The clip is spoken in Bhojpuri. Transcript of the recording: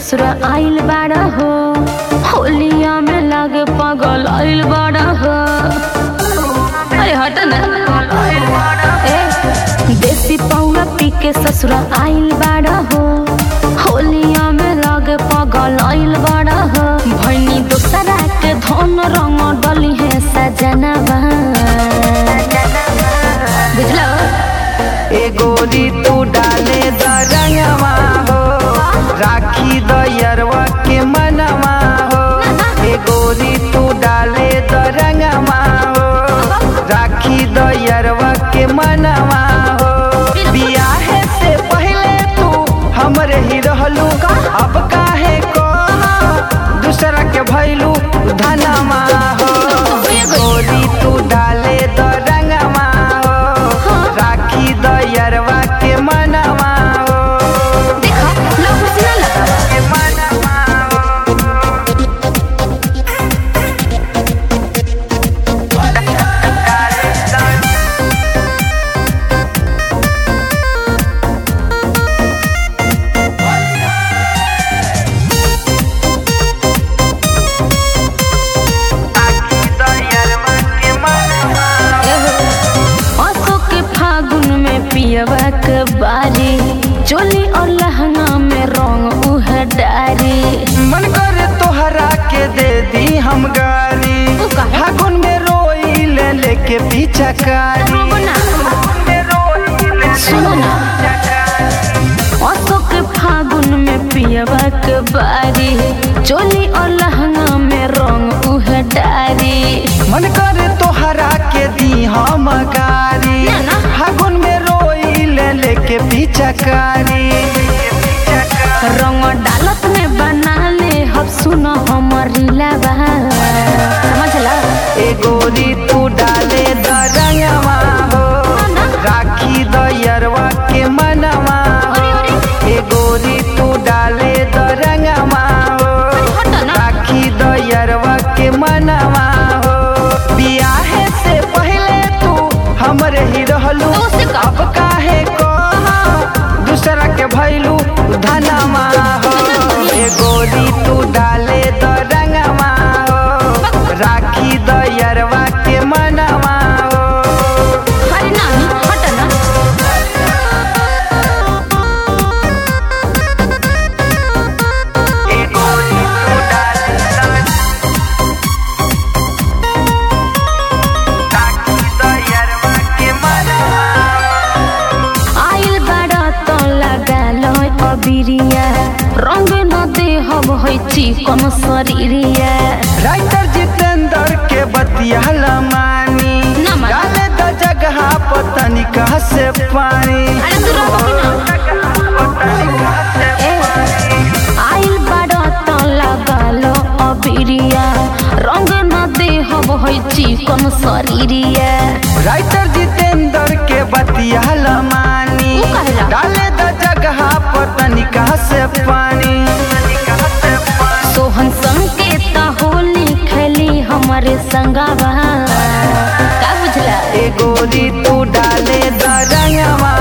ससुरा आइल बाड़ा हो होलिया में लागे पागल आइल बाड़ा हो अरे हट ना ए देसी पौवा पी के ससुरा आइल बाड़ा हो होलिया में लागे पागल आइल बाड़ा हो भैनी दोसरा के धन रंग डली है सजनवा बुझलो ए गोरी तू डाले द रंगवा हो राखी द यरवा के मनवा हो ए गोरी तू डाले द रंगवा हो राखी द यरवा के मनवा हो बियाहे से पहले तू हमरे ही रहलू अब काहे को दूसरा के भैलू धनमा हो ए गोरी तू डाले द रंगवा हो राखी द यरवा के मनवा हो देखो लोग कुछ ना लगा के मनवा हो राखी द यरवा के मनवा हो असो के फागुन में पियवा के बारी चोली और लहंगा में रंग उह डारी मन करे तोहरा के दे दी हम गारी तू काहे? फागुन में रोई ले लेके पीछा कारी रोबो ना। सुनो ना। असो के फागुन में पियवा के बारी चोली और लहंगा में रंग उह डारी मन करे तोहरा के दी हम गारी ना, ना। फागुन में रोई ले लेके पीछा कारी रंग डालत में बना ले हब सुनो हमारी लाबा समझला ए गोरी तू डाले द रंगवा हो राखी द यरवा के मनवा हो ए गोरी तू डाले द रंगवा हो हट ना। राखी द यरवा के मनवा हो बियाहे से पहले तू हमरे ही रहलू तो उसे का? अब काहे को दूसरा के भैलू धनमा हो ए गोरी तू डाले द रंगवा हो राखी द यरवा के मनवा हो अरे नानी हट ना ए गोरी तू डाले द राखी द यरवा के मनवा हो आइल बाड़ा तो लगा लो अबिरिया रंग न दे हब है चिकन शरीरिया राइटर जितेंद्र के बतिया लमानी ना मानी। डाले द जगह पतनी कहा से पानी अरे तू रहो कि ना ए आइल बाड़ा तो लगा लो अबिरिया रंग न दे हब है चिकन शरीरिया राइटर जितेंद्र के बतिया लमानी ऊ कहेला? डाले द जगह पतनी कहा से पानी सोहन संकेत होली खेली हमारे संगावा का बुझला ए गोरी तू डाले द रंगवा